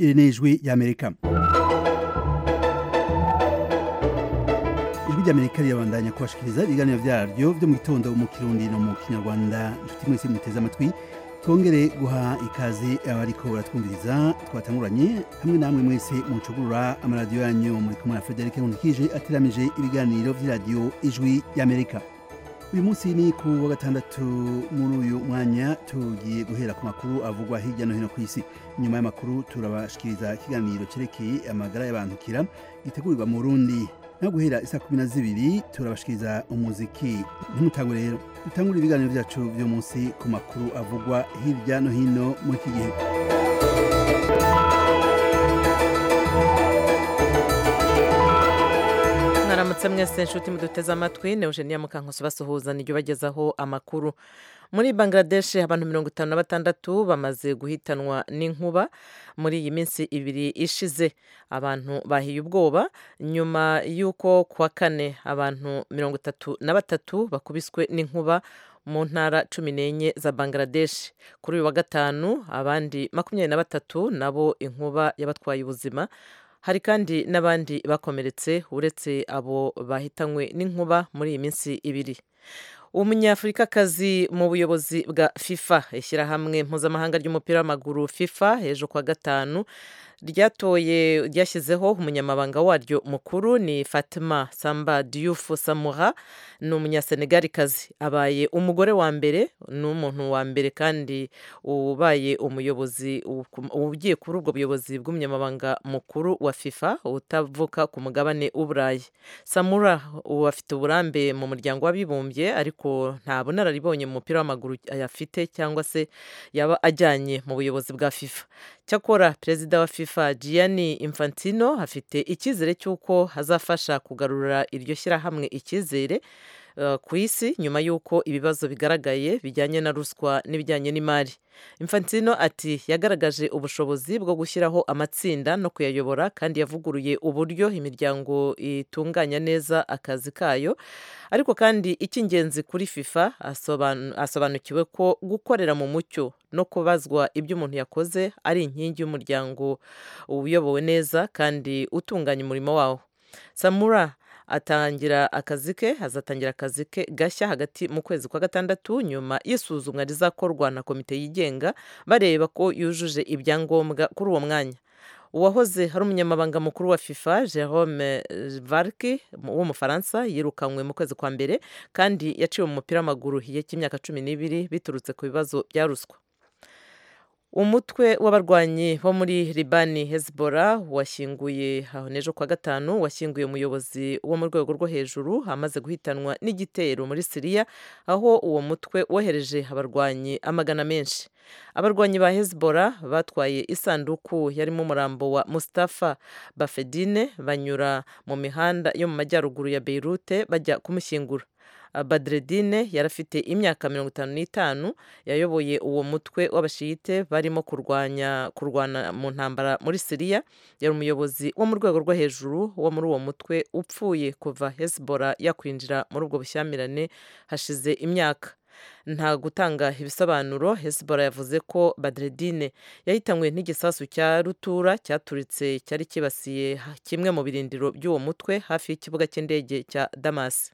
iri ni ijwi ry'amerika ijwi ry'amerika rirabandanya kubashikiriza ibiganiro vyaryo vyo mu gitondo mu kirundi no mu kinyarwanda inshuti mwese muteze amatwi twongere guha ikaze abariko baratwumviriza twatanguranye hamwe namwe mwese mucugurura amaradiyo yanyu muri kumwe na Frederic Nkunikije ateramije ibiganiro vy'iradiyo ijwi y'Amerika uyu munsi ni ku wa gatandatu muri uyu mwanya tugiye guhera ku makuru avugwa hirya no hino ku isi nyuma y'amakuru turabashikiriza ikiganiro cerekeye amagara y'abantukira gitegurirwa mu Burundi no guhera isa kumi na zibiri turabashikiriza umuziki ntimutangwe rero dutangure ibiganiro vyacu vyo munsi ku makuru avugwa hirya no hino muri iki gihe mwaramutse mwese nshuti muduteze amatwi ni eugenia mukankusi basuhuza niryo bagezaho amakuru muri bangladesh abantu mirongo itanu na batandatu bamaze guhitanwa n'inkuba muri iyi minsi ibiri ishize abantu bahiye ubwoba nyuma y'uko kuwa kane abantu mirongo itatu na batatu bakubiswe n'inkuba mu ntara cumi n'enye za bangladesh kuri uyu wa gatanu abandi makumyabiri na batatu nabo inkuba yabatwaye ubuzima hari kandi n'abandi bakomeretse uretse abo bahitanywe n'inkuba muri iyi minsi ibiri umunyafurikakazi mu buyobozi bwa fifa ishyirahamwe mpuzamahanga ry'umupira w'amaguru fifa hejuru kwa gatanu ryatoye ryashyizeho umunyamabanga waryo mukuru ni fatima samba diouf samura ni umunyasenegalikazi abaye umugore wa mbere ni umuntu wa mbere kandi ubaye umuyobozi ugiye kuri ubwo buyobozi bw'umunyamabanga mukuru wa fifa utavuka ku mugabane w'uburayi samura ubu afite uburambe mu muryango w'abibumbye ariko nta bunararibonye mu mupira w'amaguru ayafite cyangwa se yaba ajyanye mu buyobozi bwa fifa cyakora perezida wa fifa gianni infantino afite icyizere cy'uko hazafasha kugarura iryo shyirahamwe icyizere ku isi nyuma y'uko ibibazo bigaragaye bijyanye na ruswa n'ibijyanye n'imari infantino ati yagaragaje ubushobozi bwo gushyiraho amatsinda no kuyayobora kandi yavuguruye uburyo imiryango itunganya neza akazi kayo ariko kandi icy'ingenzi kuri fifa asobanukiwe ko gukorera mu mucyo no kubazwa ibyo umuntu yakoze ari inkingi y'umuryango uyobowe neza kandi utunganya umurimo wawo samura atangira akazi ke azatangira akazi ke gashya hagati mu kwezi kwa gatandatu nyuma y'isuzumwa rizakorwa na komite yigenga bareba ko yujuje ibyangombwa kuri uwo mwanya uwahoze hari umunyamabanga mukuru wa fifa jerome varki w'umufaransa yirukanywe mu kwezi kwa mbere kandi yaciwe mu mupira w'amaguru igihe cy'imyaka cumi n'ibiri biturutse ku bibazo bya ruswa umutwe w'abarwanyi bo muri libani hezbollah washyinguye n'ejo kwa gatanu washyinguye umuyobozi wo mu rwego rwo hejuru amaze guhitanwa n'igitero muri siriya aho uwo mutwe wohereje abarwanyi amagana menshi abarwanyi ba hezbollah batwaye isanduku yarimo umurambo wa mustafa bafedine banyura mu mihanda yo mu majyaruguru ya beirute bajya kumushyingura badredine yari afite imyaka mirongo itanu n'itanu yayoboye uwo mutwe w'abashiyite barimo kurwanya kurwana mu ntambara muri siriya yari umuyobozi wo mu rwego rwo hejuru wo muri uwo mutwe upfuye kuva hezbollah yakwinjira muri ubwo bushyamirane hashize imyaka nta gutanga ibisobanuro hezbollah yavuze ko badredine yahitanywe n'igisasu cya rutura cyaturitse cyari kibasiye kimwe mu birindiro by'uwo mutwe hafi y'ikibuga cy'indege cya damasi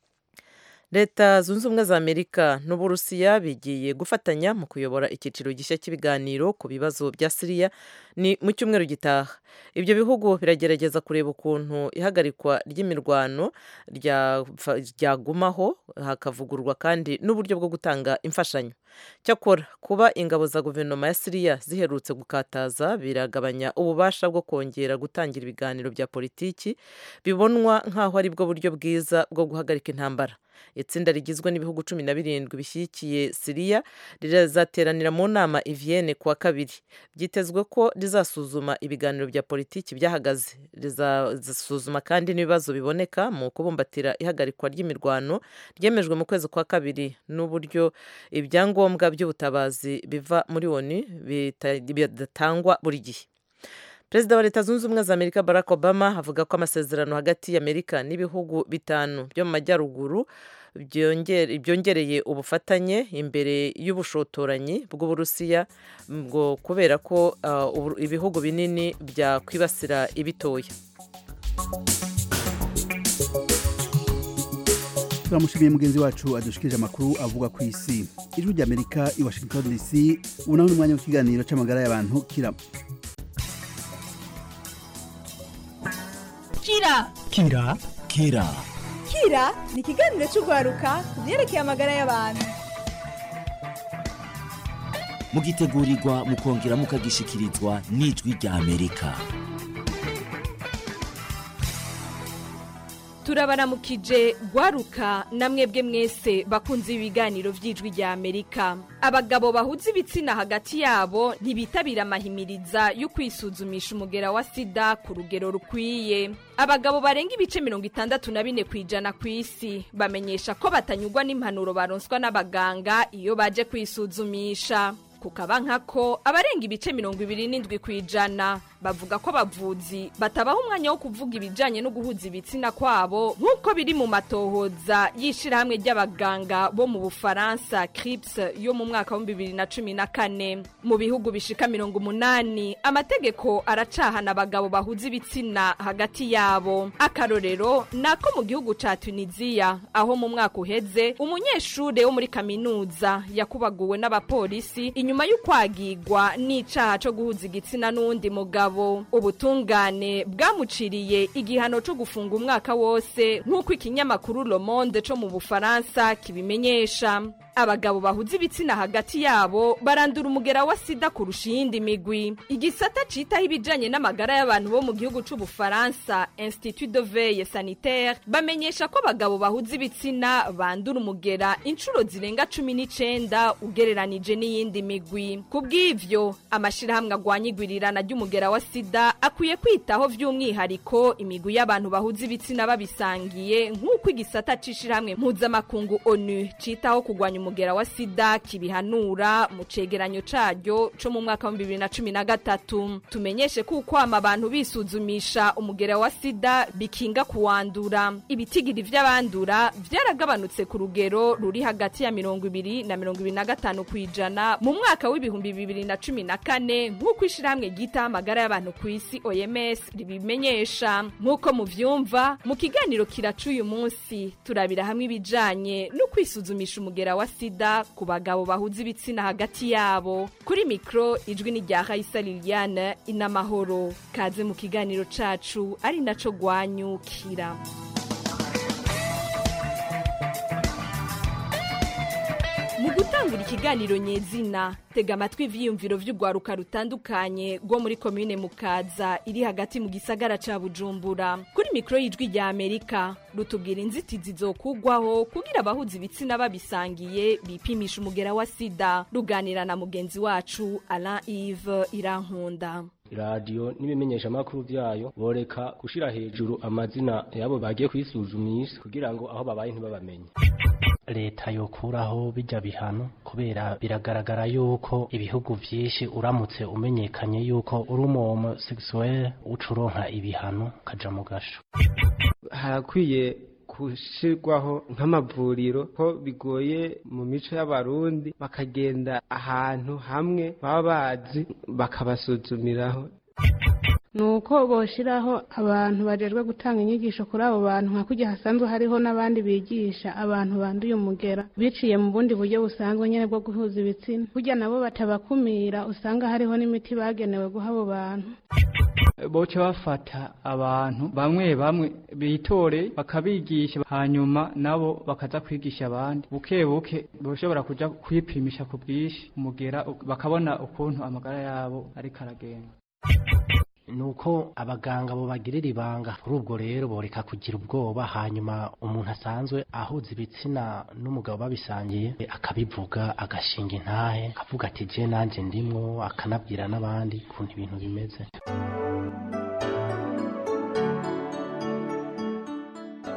leta zunze ubumwe za amerika n'uburusiya bigiye gufatanya mu kuyobora icyiciro gishya cy'ibiganiro ku bibazo bya siriya ni mu cyumweru gitaha ibyo bihugu biragerageza kureba ukuntu ihagarikwa ry'imirwano ryagumaho hakavugurwa kandi n'uburyo bwo gutanga imfashanyo cyakora kuba ingabo za guverinoma ya siriya ziherutse gukataza biragabanya ububasha bwo kongera gutangira ibiganiro bya politiki bibonwa nk'aho ari bwo buryo bwiza bwo guhagarika intambara itsinda rigizwe n'ibihugu cumi na birindwi bishyigikiye siriya rirazateranira mu nama i Vienne kuwa kabiri byitezwe ko rizasuzuma ibiganiro bya politiki byahagaze rizasuzuma kandi n'ibibazo biboneka mu kubumbatira ihagarikwa ry'imirwano ryemejwe mu kwezi kwa kabiri n'uburyo ibyangombwa by'ubutabazi biva muri oni bidatangwa buri gihe perezida wa leta zunze ubumwe za amerika barack obama avuga ko amasezerano hagati y'amerika n'ibihugu bitanu byo mu majyaruguru byongereye ubufatanye imbere y'ubushotoranyi bw'uburusiya ngo kubera ko ibihugu binini byakwibasira ibitoya turamushimiye mugenzi wacu adushikirije amakuru avuga ku isi ijwi ry'amerika i washington dc ubu naho ni umwanya w'ikiganiro cy'amagara y'abantu kira kira kira kira kira ni ikiganiro cy'urwaruka ku byerekeye amagara y'abantu mugitegurirwa mukongera mukagishikirizwa n'ijwi rya amerika turabaramukije gwaruka namwebwe mwese bakunze ibiganiro by'ijwi rya amerika abagabo bahuza ibitsina hagati yabo ntibitabira amahimiriza yo kwisuzumisha umugera wa sida ku rugero rukwiye abagabo barenga ibice mirongo itandatu na bine ku ijana ku isi bamenyesha ko batanyurwa n'impanuro baronswa n'abaganga iyo baje kwisuzumisha kukaba nkako abarenga ibice mirongo ibiri n'indwi ku ijana bavuga ko abavuzi batabaha umwanya wo kuvuga ibijyanye no guhuza ibitsina kwabo nk'uko biri mu matohoza y'ishyirahamwe ry'abaganga bo mu bufaransa crips yo mu mwaka w'ibihumbi bibiri na cumi na kane mu bihugu bishika mirongo umunani amategeko aracahana abagabo bahuza ibitsina hagati yabo akarorero ni ako mu gihugu ca tunisiya aho mu mwaka uheze umunyeshure wo muri kaminuza yakubaguwe n'abapolisi inyuma y'ukwagigwa n'icaha co guhuza igitsina n'uwundi mugabo ubutungane bwamuciriye igihano co gufunga umwaka wose nk'uko ikinyamakuru Le Monde co mu Bufaransa kibimenyesha abagabo bahuza ibitsina hagati yabo barandura umugera wa sida kurusha iyindi migwi igisata citaho ibijanye n'amagara y'abantu bo mu gihugu c'ubufaransa institut de veille sanitaire bamenyesha ko abagabo bahuza ibitsina bandura umugera inshuro zirenga cumi n'icenda ugereranije n'iyindi migwi ku bw'ivyo amashirahamwe agwanya igwirirana ry'umugera wa sida akwiye kwitaho vy'umwihariko imigwi y'abantu bahuza ibitsina babisangiye nk'uko igisata c'ishirahamwe mpuzamakungu onu citaho kugwanya umugera wa sida kibihanura mu cegeranyo caryo co mu mwaka wa bibiri na cumi na gatatu tumenyeshe ko ukwama abantu bisuzumisha umugera wa sida bikinga kuwandura ibitigiri vy'abandura vyaragabanutse ku rugero ruri hagati ya mirongo ibiri na mirongo ibiri na gatanu kw'ijana mu mwaka w'ibihumbi bibiri na cumi na kane nk'uko ishirahamwe ryitaho amagara y'abantu ku isi oms ribimenyesha nk'uko muvyumva mu kiganiro kiraca uyu munsi turabira hamwe ibijanye no kwisuzumisha umugera wa sida ku bagabo bahuza ibitsina hagati yabo kuri mikro ijwi ni rya Raisa Liliane inamahoro kaze mu kiganiro cacu ari naco gwanyukira mu gutangura ikiganiro nyezina tega amatwi ivyiyumviro vy'urwaruka rutandukanye rwo muri komine mukaza iri hagati mu gisagara ca bujumbura kuri mikoro y'ijwi rya amerika rutubwira inzitizi zokugwaho kugira abahuza ibitsina babisangiye bipimisha umugera wa sida ruganira na mugenzi wacu alain ive irankunda radiyo n'ibimenyeshamakuru byayo boreka gushira hejuru amazina yabo bagiye kwisuzumisha kugira ngo aho babaye ntibabamenye leta yokuraho bijya bihano kubera biragaragara yuko ibihugu byinshi uramutse umenyekanye yuko uri umu sexuel ucuronka ibihano ukaja mu gasho harakwiye gushirwaho nk'amavuriro ko bigoye mu mico y'abarundi bakagenda ahantu hamwe baba bazi bakabasuzumiraho ni uko boshiraho abantu bajejwe gutanga inyigisho kuri abo bantu nka kujya hasanzwe hariho n'abandi bigisha abantu banduye umugera biciye mu bundi buryo busanzwe nyine bwo guhuza ibitsina burya nabo batabakumira usanga hariho n'imiti bagenewe guha abo bantu boca bafata abantu bamwe bamwe bitore bakabigisha hanyuma nabo bakaza kwigisha abandi buke buke boshobora kuja kwipimisha ku bwinshi umugera bakabona ukuntu amagara yabo ariko aragenda nuko abaganga bo bagirira ibanga kuri ubwo rero boreka kugira ubwoba hanyuma umuntu asanzwe ahuza ibitsina n'umugabo babisangiye akabivuga agashinga intahe akavuga ati je nanje ndimwo akanabwira n'abandi ukuntu ibintu bimeze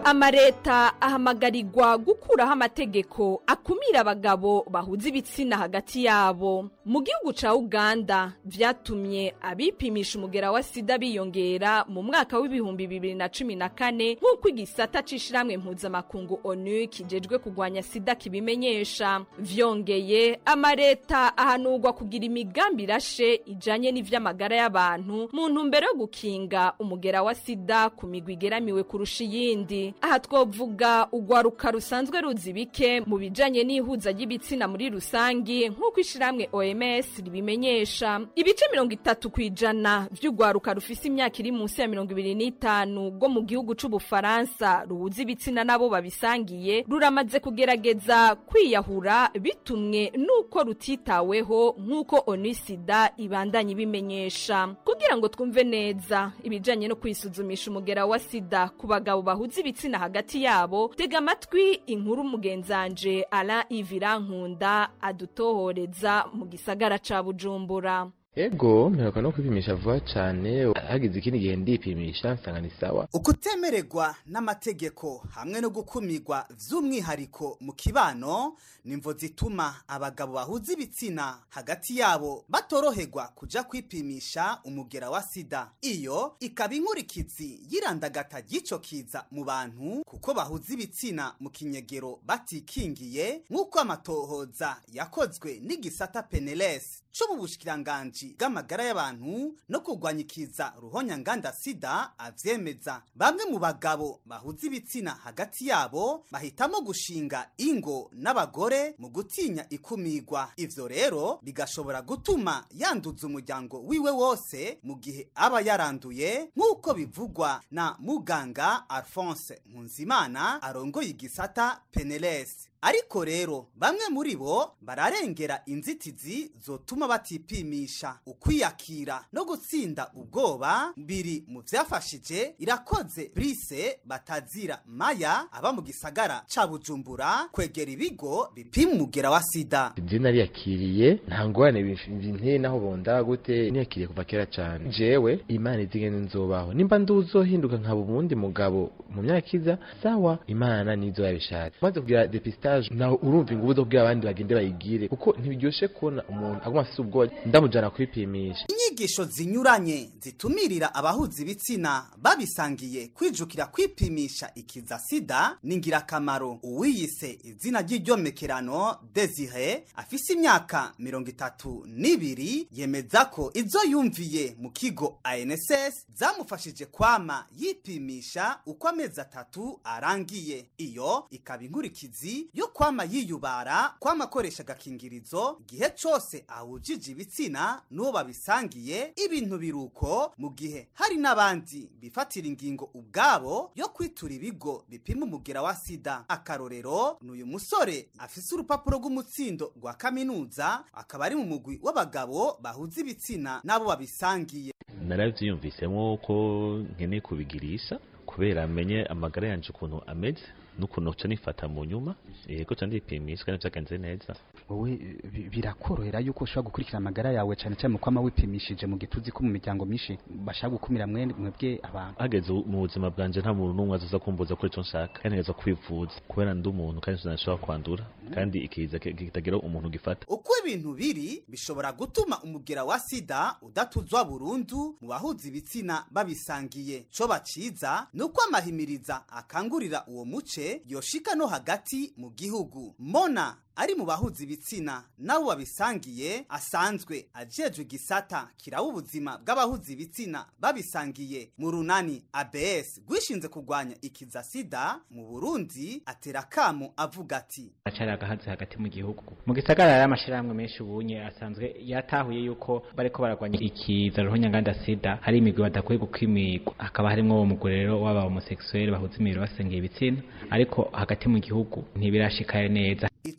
amareta ahamagarirwa gukuraho amategeko akumira abagabo bahuza ibitsina hagati yabo mu gihugu ca uganda vyatumye abipimisha umugera wa sida biyongera mu mwaka w'ibihumbi bibiri na cumi na kane nk'uko igisata c'ishirahamwe mpuzamakungu onu kijejwe kugwanya sida kibimenyesha vyongeye amareta ahanurwa kugira imigambi irashe ijanye n'ivy'amagara y'abantu mu ntumbero yo gukinga umugera wa sida ku migwi igeramiwe kurusha iyindi aha twovuga urwaruka rusanzwe ruzi bike mu bijanye n'ihuza ry'ibitsina muri rusangi nk'uko ishirahamwe oms ribimenyesha ibice mirongo itatu ku ijana vy'urwaruka rufise imyaka iri munsi ya mirongo ibiri n'itanu rwo mu gihugu c'ubufaransa ruhuza ibitsina n'abo babisangiye ruramaze kugerageza kwiyahura bitumwe n'uko rutitaweho nk'uko onisida ibandanya ibimenyesha kugira ngo twumve neza ibijanye no kwisuzumisha umugera wa sida ku bagabo bahuza ibitsina hagati yabo tega amatwi inkuru mugenzanje ala ivira nkunda adutohoreza mu gisagara ca bujumbura ego mperuka no kwipimisha vuba cane hagize ikindi gihe ndipimisha nsanga ni sawa ukutemererwa n'amategeko hamwe no gukumirwa vy'umwihariko mu kibano nimvo zituma abagabo bahuza ibitsina hagati yabo batoroherwa kuja kwipimisha umugera wa sida iyo ikaba inkurikizi y'irandagata ry'ico kiza mu bantu kuko bahuza ibitsina mu kinyegero batikingiye nk'uko amatohoza yakozwe n'igisata peneles co mu bushikiranganji bw'amagara y'abantu no kurwanya ikiza ruhonyanganda sida avyemeza bamwe mu bagabo bahuza ibitsina hagati yabo bahitamo gushinga ingo n'abagore mu gutinya ikumirwa ivyo rero bigashobora gutuma yanduza umuryango wiwe wose mu gihe aba yaranduye nk'uko bivugwa na muganga alphonse nkunzimana arongoye igisata peneles ariko rero bamwe muri bo bararengera inzitizi zotuma batipimisha ukwiyakira no gutsinda ubwoba biri mu vyafashije irakoze brise batazira maya aba mu gisagara ca bujumbura kwegera ibigo bipima umugera wa sida je nariyakiriye nta ngorane binteye naho bonda gute niyakiriye kuva kera cane jewe imana izigene nzobaho nimba nduzohinduka nkaba ubundi mugabo mu myaka iza sawa imana nizo yabishatse maze kugira depistage naho urumva ingubu zo kubwira abandi bagende bayigire kuko ntibiryoshe kubona umuntu aguma afise ubwoba ndamujana kwipimisha inyigisho zinyuranye zitumirira abahuza ibitsina babisangiye kwijukira kwipimisha ikiza sida ni ngirakamaro uwiyise izina ry'iryomekerano desire afise imyaka mirongo itatu n'ibiri yemeza ko izo yumviye mu kigo anss zamufashije kwama yipimisha uko amezi atatu arangiye iyo ikaba inkurikizi yo kwama yiyubara kwama akoresha agakingirizo igihe cose ahujije ibitsina n'uwo babisangiye ibintu biruko mu gihe hari n'abandi bifatira ingingo ubwabo yo kwitura ibigo bipima umugera wa sida akarorero ni uyu musore afise urupapuro rw'umutsindo rwa kaminuza akaba ari mu mugwi w'abagabo bahuza ibitsina n'abo babisangiye naravyiyumvisemo ko nkeneye kubigirisha kubera amenye amagara yanje ukuntu ameze n'ukuntu ca nifata mu nyuma yego ca ndipimisha kandi vyagenze neza wowe birakorohera yuko ushobora gukurikira amagara yawe cyane cyane mu kwama wipimishije mu gituzi ko mu miryango myinshi bashaka gukumira mwebwe abantu hageze mu buzima bwanje nta muntu n'umwe azoza kumbuza kuri ico nshaka kandi ntegeza kwivuza kubera ndi umuntu kandi sinashobora kwandura kandi ikiza kitagira umuntu gifata uko ibintu biri bishobora gutuma umugera wa sida udatuzwa burundu mu bahuza ibitsina babisangiye co baciza ni uko amahimiriza akangurira uwo muce yoshika no hagati mu gihugu mona ari mu bahuza ibitsina nabo babisangiye asanzwe ajejwe igisata kiraba ubuzima bw'abahuza ibitsina babisangiye mu runani abs rwishinze kurwanya ikiza sida mu burundi atera kamo avuga ati acari agahazi hagati mu gihugu mu gisagara hari amashirahamwe menshi ubunye asanzwe yatahuye yuko bariko baragwanya ikiza ruhonyanganda sida hari imigwi badakwiye gukimirwa hakaba harimwo uwo mugore rero w'aba homosexuel bahuza imibiri basengeye ibitsina ariko hagati mu gihugu ntibirashikaye neza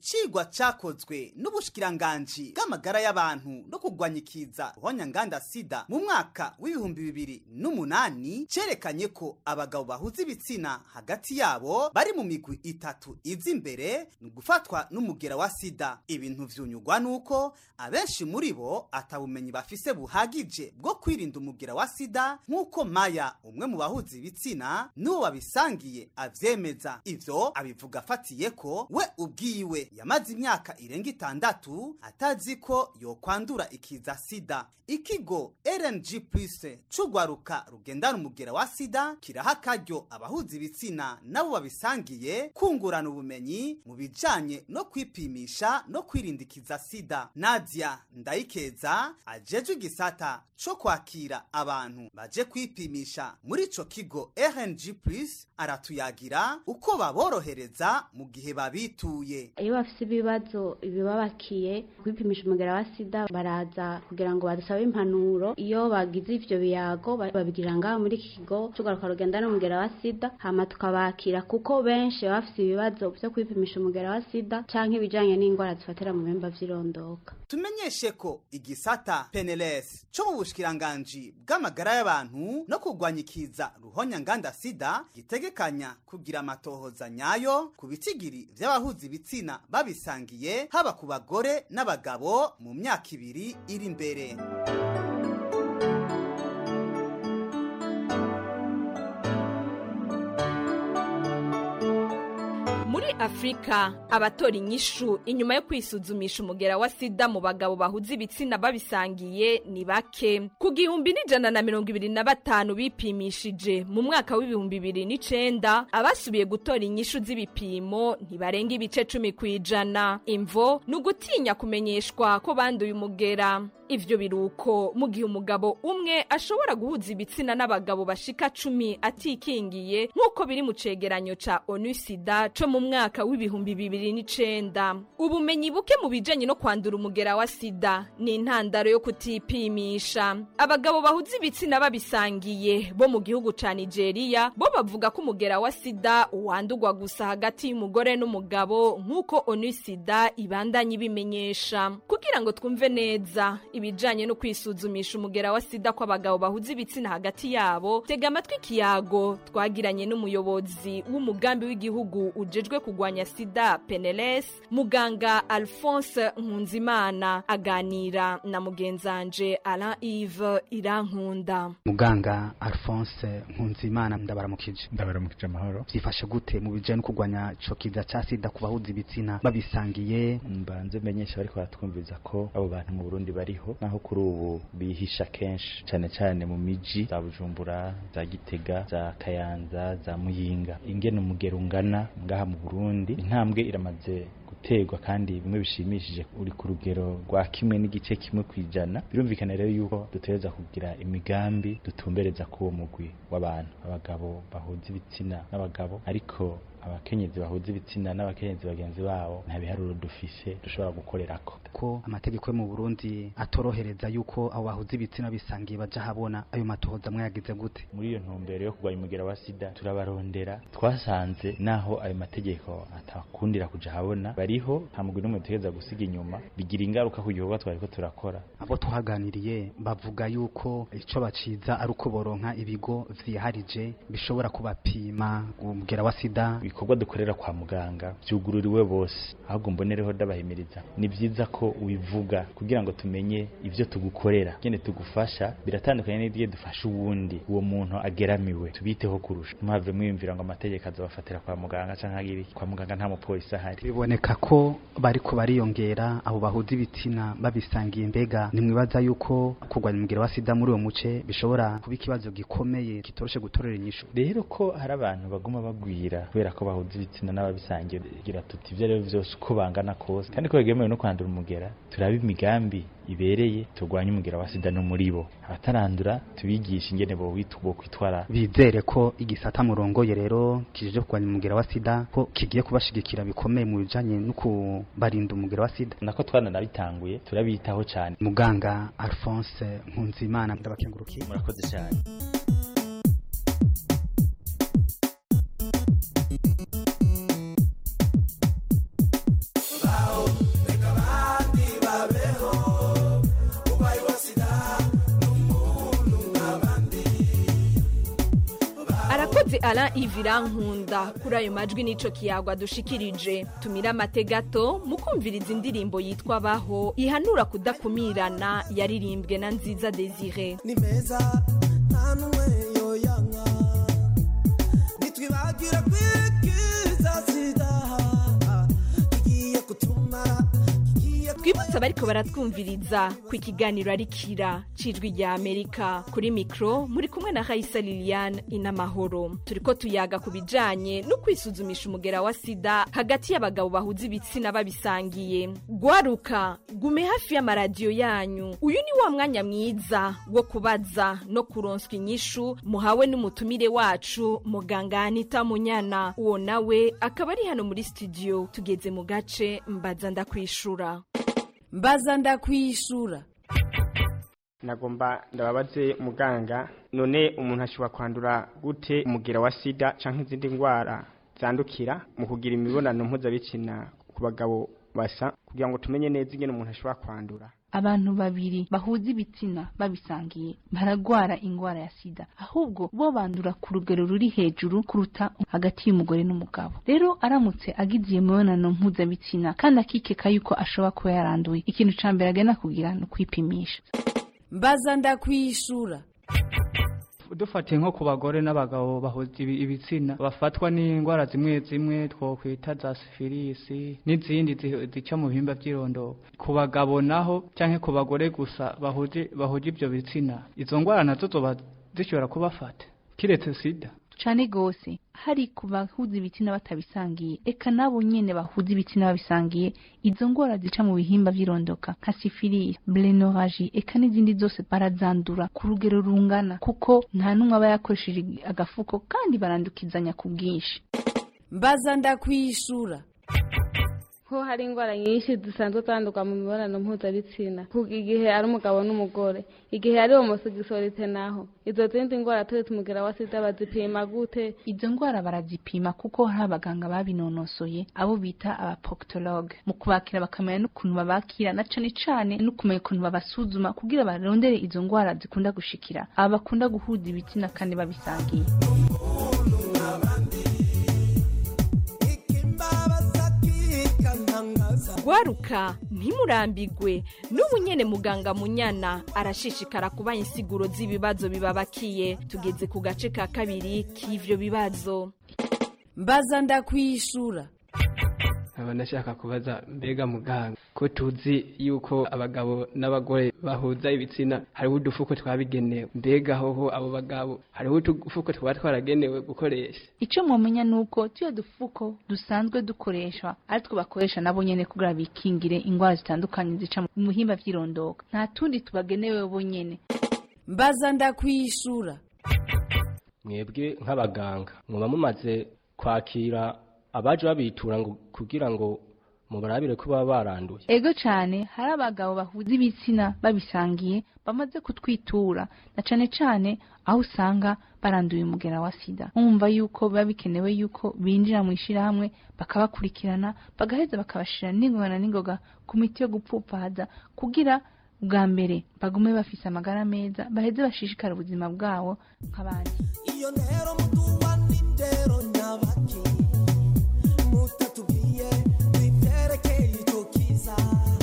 icigwa cakozwe n'ubushikiranganji bw'amagara y'abantu no kurwanya ikiza ruhonyanganda sida mu mwaka w'ibihumbi bibiri n'umunani cerekanye ko abagabo bahuza ibitsina hagati yabo bari mu migwi itatu iza imbere ni ugufatwa n'umugera wa sida ibintu vyunyugwa nuko abenshi muri bo atabumenyi bafise buhagije bwo kwirinda umugera wa sida nk'uko maya umwe mu bahuza ibitsina n'uwo babisangiye avyemeza ivyo abivuga afatiye ko we ubwiwe yamaze imyaka irenga itandatu atazi ko yokwandura ikiza sida ikigo rng plus c'ugwaruka rugendana umugera wa sida kiraha akaryo abahuza ibitsina nabo babisangiye kungurana ubumenyi mu bijanye no kwipimisha no kwirinda ikiza sida nadia ndayikeza ajejwe igisata co kwakira abantu baje kwipimisha muri ico kigo rng plus aratuyagira uko baborohereza mu gihe babituye iyo bafite ibibazo bibabakiye kwipimisha umugera wa sida baraza kugira ngo badusabe impanuro iyo bagize ivyo biyago ba- babigirira ngaho muri iki kigo tugaruka rugenda n'umugera wa sida hama tukabakira kuko benshi baba bafite ibibazo vyo kwipimisha umugera wa sida canke ibijanye n'indwara zifatira mu bihimba vy'irondoka tumenyeshe ko igisata peneles co mu bushikiranganji bw'amagara y'abantu no kurwanya ikiza ruhonyanganda sida gitegekanya kugira amatohoza nyayo ku bitigiri vy'abahuza ibitsina babisangiye haba ku bagore n'abagabo mu myaka ibiri iri imbere muri afurika abatora inyishu inyuma yo kwisuzumisha umugera wa sida mu bagabo bahuza ibitsina babisangiye ni bake ku gihumbi n'ijana na mirongo ibiri na batanu bipimishije mu mwaka w'ibihumbi bibiri n'icenda abasubiye gutora inyishu z'ibipimo ntibarenga ibice cumi ku ijana imvo ni ugutinya kumenyeshwa ko banduye umugera ivyo biruko mu gihe umugabo umwe ashobora guhuza ibitsina n'abagabo bashika cumi atikingiye nk'uko biri mu cegeranyo ca onu sida co mu mwaka w'ibihumbi bibiri n'icenda ubumenyi buke mu bijanye no kwandura umugera wa sida ni intandaro yo kutipimisha abagabo bahuza ibitsina babisangiye bo mu gihugu ca nigeria bo bavuga ko umugera wa sida wandurwa gusa hagati y'umugore n'umugabo nk'uko onu sida ibandanya ibimenyesha kugira ngo twumve neza ibijanye no kwisuzumisha umugera wa sida kw'abagabo bahuza ibitsina hagati yabo tega amatwi ikiyago twagiranye n'umuyobozi w'umugambi w'igihugu ujejwe kurwanya sida peneles muganga alphonse nkunzimana aganira na mugenzanje alain ive irankunda muganga alphonse nkunzimana ndabaramukije ndabaramukije amahoro byifashe gute mu bijanye no kurwanya ico kiza ca sida ku bahuza ibitsina babisangiye mbanze menyesha bariko baratwumviriza ko abo bantu mu burundi bariho naho kuri ubu bihisha kenshi cane cane mu miji za bujumbura za gitega za kayanza za muyinga ingene umugero ungana ngaha mu burundi intambwe iramaze guterwa kandi bimwe bishimishije uri ku rugero rwa kimwe n'igice kimwe ku ijana birumvikana rero yuko dutegereza kugira imigambi dutumbereza k'uwo mugwi w'abantu abagabo bahuza ibitsina n'abagabo ariko abakenyezi bahuza ibitsina n'abakenyezi bagenzi babo nta biharuro dufise dushobora gukorerako ko amategeko yo mu Burundi atorohereza yuko abo bahuza ibitsina bisangiye baja habona ayo matohoza mwayagize gute muri iyo ntumbero yo kurwanya umugera wa sida turabarondera twasanze naho ayo mategeko atakundira kuja habona bariho nta mugwi n'umwe dutegereza gusiga inyuma bigira ingaruka ku gikorwa twariko turakora abo tuhaganiriye bavuga yuko ico baciza ari uko boronka ibigo vyiharije bishobora kubapima umugera wa sida ibikorwa dukorera kwa muganga vyugururiwe bose ahubwo mbonereho ndabahimiriza ni vyiza ko ubivuga kugira ngo tumenye ivyo tugukorera ngene tugufasha biratandukanye n'igihe dufasha uwundi uwo muntu ageramiwe tubiteho kurusha ntihave mwiyumvira ngo amategeko azobafatira kwa muganga canke agire iki. kwa muganga nta mupolisi ahari biboneka ko bariko bariyongera abo bahuza ibitsina babisangiye mbega nimwibaza yuko kurwanya umugera wa sida muri uwo muce bishobora kuba ikibazo gikomeye kitoroshe gutorera inyishu rero ko hari abantu baguma bagwira kubera ko bahuza ibitsina n'ababisangiye gira tuti ivyo rero vyose uko bangana kose kandi ko begemewe no kwandura umugera turaba imigambi ibereye turwanye umugera wa sida no muri bo abatarandura tubigisha ingene bo kwitwara bizere ko igisata murongoye rero kijije kurwanya umugera wa sida ko kigiye kubashigikira bikomeye mu bijanye no kubarinda umugera wa sida nako twananabitanguye turabitaho cyane muganga Alphonse Nkunzimana ndabakengurukiye murakoze cyane Alain Ivirankunda kuri ayo majwi nico kiyagwa dushikirije tumira amate gato mukumviriza indirimbo yitwa baho ihanura kudakumirana yaririmbwe na nziza Desire ni meza nta n'umwe yoyanga nitwibagira kwikiza sida kigiye kutumara twibutse abariko baratwumviriza ku ikiganiro ari kira cijwi rya amerika kuri mikro muri kumwe na raisa liliane inamahoro turiko tuyaga ku bijanye no kwisuzumisha umugera wa sida hagati y'abagabo bahuza ibitsina babisangiye gwaruka gume hafi y'amaradiyo yanyu uyu ni wa mwanya mwiza wo kubaza no kuronswa inyishu muhawe n'umutumire wacu muganga anita munyana uwo nawe akaba ari hano muri studio tugeze mu gace mbaza ndakwishura mbaza ndakwishura nagomba ndababaze muganga none umuntu ashobora kwandura gute umugera wa sida canke izindi ndwara zandukira mu kugira imibonano mpuzabitsina ku bagabo basa kugira ngo tumenye neza ingene umuntu ashobora kwandura abantu babiri bahuza ibitsina babisangiye baragwara ingwara ya sida ahubwo bo bandura ku rugero ruri hejuru kuruta hagati y'umugore n'umugabo rero aramutse agize iyo mibonano mpuzabitsina kandi akikeka yuko ashobora kuba yaranduye ikintu ca mbere agenda kugira ni ukwipimisha mbaza ndakwishura dufatiye nko ku bagore n'abagabo bahuza ibi- ibitsina bafatwa n'indwara zimwe zimwe twokwita za sifilisi n'izindi zi- zica mu bihimba by'irondoro ku bagabo naho cyangwa ku bagore gusa bahuje bahuje ibyo bitsina izo ndwara nazo zoba zishobora kubafata kiretse sida cane gose hari ku bahuza ibitsina batabisangiye eka nabo nyene bahuza ibitsina babisangiye izo ngwara zica mu bihimba vy'irondoka nka sifilisi blenoraji eka n'izindi zose barazandura ku rugero rungana kuko nta n'umwe aba yakoresheje agafuko kandi barandukizanya ku bwinshi mbaza ndakwishura ko hari indwara nyinshi zisanzwe zandurwa mu mibonano mpuzabitsina kuko igihe ari umugabo n'umugore igihe ari homosegisorite naho izo zindi ndwara turetse umugera wa sida bazipima gute izo ngwara barazipima kuko hari abaganga babinonosoye abo bita abapokitologe mu kubakira bakamenya n'ukuntu babakira na cane cane no kumenya ukuntu babasuzuma kugira barondere izo ngwara zikunda gushikira aba bakunda guhuza ibitsina kandi babisangiye gwaruka ntimurambigwe n'ubu nyene muganga munyana arashishikara kubaha insiguro z'ibibazo bibabakiye tugeze ku gace ka kabiri k'ivyo bibazo mbaza ndakwishura nkaba nashaka kubaza mbega muganga ko tuzi yuko abagabo n'abagore bahuza ibitsina hariho udufuko twabigenewe mbega hoho abo bagabo hariho udufuko twaba twaragenewe gukoresha ico mwomenya nuko tuyo dufuko dusanzwe dukoreshwa aritwo bakoresha nabo nyene kugira bikingire ingwara zitandukanye zica mu bihimba vy'irondoka nta tundi tubagenewe bo nyene mbaza ndakwishura mwebwe nk'abaganga muba mumaze kwakira abaje babitura ngo kugira ngo mubarabire ko baba baranduye ego cane hari abagabo bahuza ibitsina babisangiye bamaze kutwitura na cane cane aho usanga baranduye umugera wa sida mwumva yuko biba bikenewe yuko binjira mu ishirahamwe bakabakurikirana bagaheza bakabashira n'ingoga na n'ingoga ku miti yo gupfupaza kugira bwa mbere bagume bafise amagara meza baheze bashishikara ubuzima bwabo nk'abandi iyo ntero muduwa n'indero nyabaki mutatubwiye biterekeye icyo kiza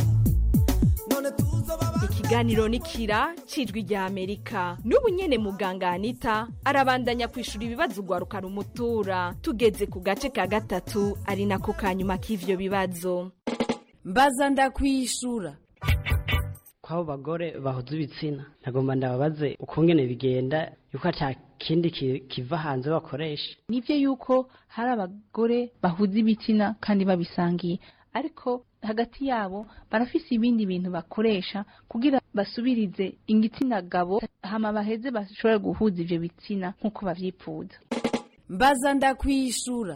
none tuzoba ikiganiro ni kira cijwi rya amerika n'ubu nyene muganga anita arabandanya kwishura ibibazo ugwaruka rumutura tugeze ku gace ka gatatu ari nako ka nyuma k'ivyo bibazo mbaza ndakwishura kw'abo bagore bahuza ibitsina nagomba ndababaze ukungene bigenda yuko ata kindi ki- kiva hanze bakoresha nivyo yuko hari abagore bahuza ibitsina kandi babisangiye ariko hagati yabo barafise ibindi bintu bakoresha kugira basubirize igitsina gabo hama baheze bashobore guhuza ivyo bitsina nk'uko bavyipfuza mbaza ndakwishura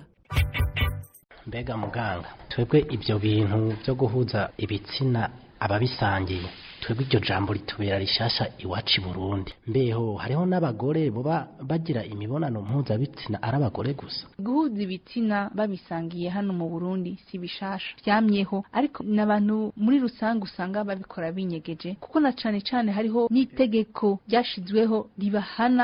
mbega muganga twebwe ibyo bintu byo guhuza ibitsina ababisangiye twebwe iryo jambo ritubera rishasha iwacu i burundi mbeho hariho n'abagore boba bagira imibonano mpuzabitsina ari abagore gusa guhuza ibitsina babisangiye hano mu burundi si bishasha vyamyeho ariko n'abantu muri rusange usanga babikora binyegeje kuko na cane cane hariho n'itegeko ryashizweho ribahana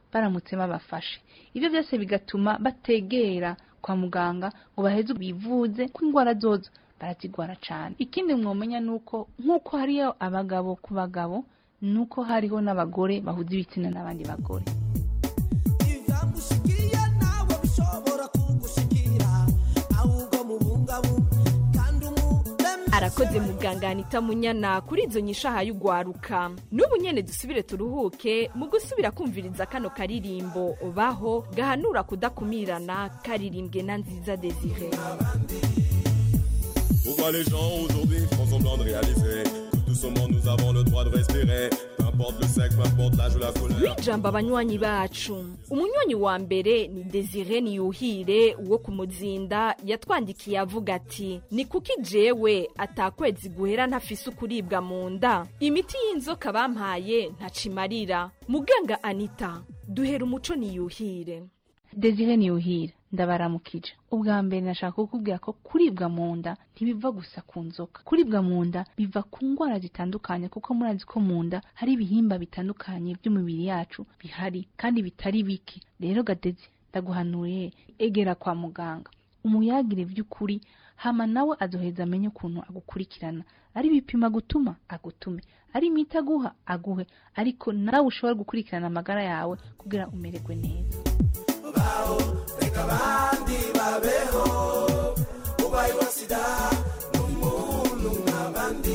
baramutse babafashe ibyo byose bigatuma bategera kwa muganga ngo baheze bivuze ko indwara zozo barazigwara cyane ikindi mwomenya ni uko nk'uko hariyo abagabo ku bagabo ni uko hariho n'abagore bahuza ibitsina n'abandi bagore ivyamushikiye nawe bishobora kugushikira ahubwo mubungabunga kandi umuremyi arakoze muganga anita munyana kuri izo nyishaha y'ugwaruka n'ubu nyene dusubire turuhuke mu gusubira kumviriza kano karirimbo baho gahanura kudakumirana karirimbwe na nziza desire Pourquoi les gens aujourd'hui font semblant de réaliser que tout ce monde nous avons le droit de respirer Peu importe le sexe, peu importe l'âge ou la couleur ijambo abanywanyi bacu umunywanyi wa mbere ni desire niyuhire wo ku muzinda yatwandikiye avuga ati ni kuki jewe atakwezi guhera ntafise ukuribwa mu nda imiti y'inzoka bampaye ntacimarira muganga anita duhera umuco niyuhire desire niyuhira ndabaramukije ubwa mbere nashaka kukubwira ko kuribwa mu nda ntibiva gusa ku nzoka kuribwa mu nda biva ku ndwara zitandukanye kuko murazi ko mu nda hari ibihimba bitandukanye by'umubiri yacu bihari kandi bitari bike rero gadezi ndaguhanuriye egera kwa muganga umuyagire by'ukuri hama nawe azoheza amenye ukuntu agukurikirana ari ibipima gutuma agutume ari imiti aguha aguhe ariko nawe ushobora gukurikirana amagara yawe kugira umererwe neza reka abandi babeho ubaye wa sida n'umuntu nk'abandi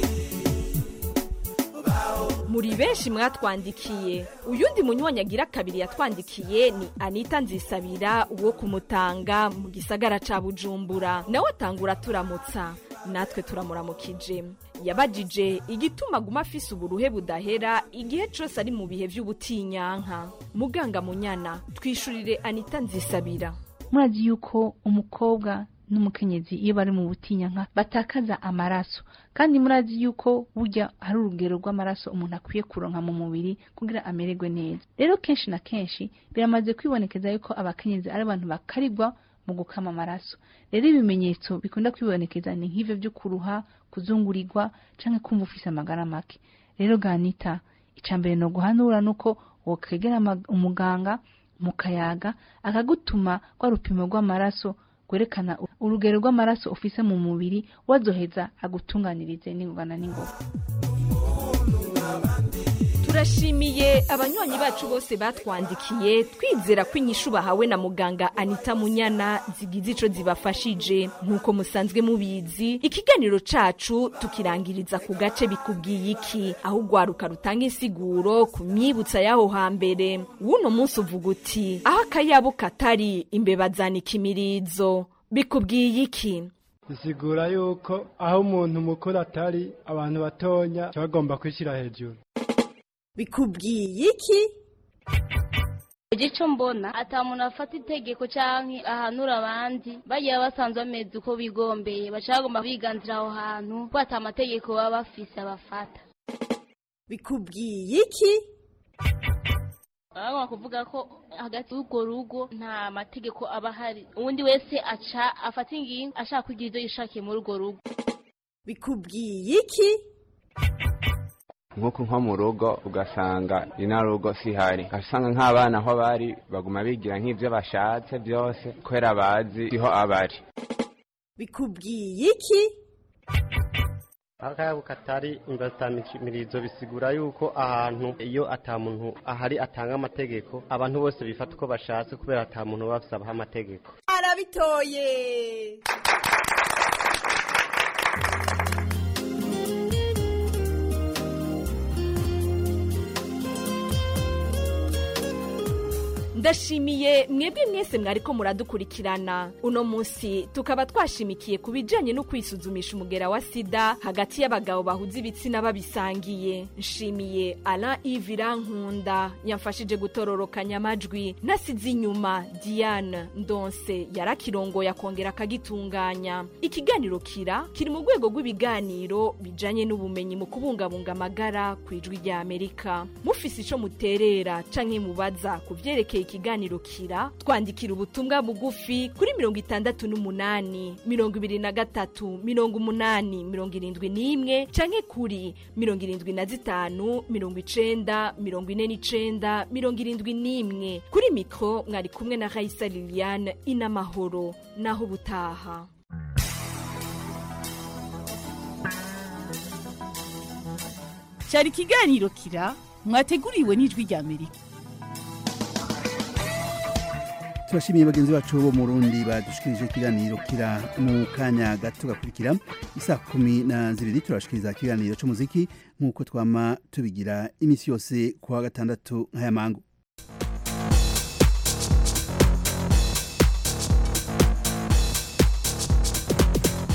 muri benshi mwatwandikiye uyundi munywanyi agira kabiri yatwandikiye ni anita nzisabira wo kumutanga mu gisagara ca bujumbura nawe atangura turamutsa natwe turamuramukije yabajije igituma aguma afise uburuhe budahera igihe cose ari mu bihe vy'ubutinyanka muganga munyana twishurire anita nzisabira murazi yuko umukobwa n'umukenyezi iyo bari mu butinyanka batakaza amaraso kandi murazi yuko burya hari urugero rw'amaraso umuntu akwiye kuronka mu mubiri kugira amererwe neza rero kenshi na kenshi biramaze kwibonekeza yuko abakenyezi ari abantu bakarigwa mu gukama amaraso rero ibimenyetso bikunda kwibonekeza ni nk'ivyo vyo kuruha kuzungurirwa canke kumva ufise amagara make rero ganita ica mbere no guhanura nuko wokegera ama- umuganga mukayaga akagutuma rwa rupimo rw'amaraso rwerekana urugero rw'amaraso ufise mu mubiri wazoheza agutunganirize n'ingogana n'ingoga turashimiye abanywanyi bacu bose batwandikiye twizera ko inyishu bahawe na muganga anita munyana zigize ico zibafashije nk'uko musanzwe mubizi ikiganiro cacu tukirangiriza ku gace bikubwiye iki aho ugwaruka rutanga insiguro ku myibutsa y'aho hambere w'uno munsi uvuga uti aho akayabo katari imbeba zanika imirizo bikubwiye iki bisigura yuko aho umuntu mukuru atari abantu batonya baba bagomba kwishyira hejuru bikubwiye iki igico mbona ata muntu afata itegeko canke ahanura abandi bagiye basanzwe bameze uko bigombeye baca bagomba biganzira aho hantu ko ata amategeko baba bafise abafata bikubwiye iki bagomba kuvuga ko hagati y'urwo rugo nta mategeko aba ahari uwundi wese aca afata ingingo ashaka kugira ivyo yishakiye muri urwo rugo bikubwiye iki nk'uko nko mu rugo ugasanga ino rugo sihari ugasanga nk'abana aho bari baguma bigira nk'ibyo bashatse byose kubera bazi siho abari bikubwiye iki akayabo katari imirizo bisigura yuko ahantu iyo ata muntu ahari atanga amategeko abantu bose bifata uko bashatse kubera ata muntu baba bafise abaha amategeko arabitoye ndashimiye mwebwe mwese mwariko muradukurikirana uno munsi tukaba twashimikiye ku bijanye no kwisuzumisha umugera wa sida hagati y'abagabo bahuza ibitsina babisangiye nshimiye alain ivira nkunda yamfashije gutororokanya amajwi nasize inyuma diane ndonse yarakirongoye akongera akagitunganya ikiganiro kira kiri mu rwego rw'ibiganiro bijanye n'ubumenyi mu kubungabunga amagara ku ijwi rya amerika mufise ico muterera canke mubaza ku vyerekeye iki ikiganiro kira twandikira ubutumwa bugufi kuri mirongo itandatu n'umunani mirongo ibiri na gatatu mirongo umunani mirongo irindwi n'imwe canke kuri mirongo irindwi na zitanu mirongo icenda mirongo ine n'icenda mirongo irindwi n'imwe kuri mikro mwari kumwe na Raisa Liliane inamahoro naho ubutaha cyari ikiganiro kira mwateguriwe n'ijwi rya amerika turashimiye bagenzi bacu bo mu Burundi badushikirije ikiganiro kira mu kanya gato gakurikira isa kumi na zibiri turashikiriza ikiganiro cy'umuziki nk'uko twama tubigira iminsi yose kuwa gatandatu nk'aya mangu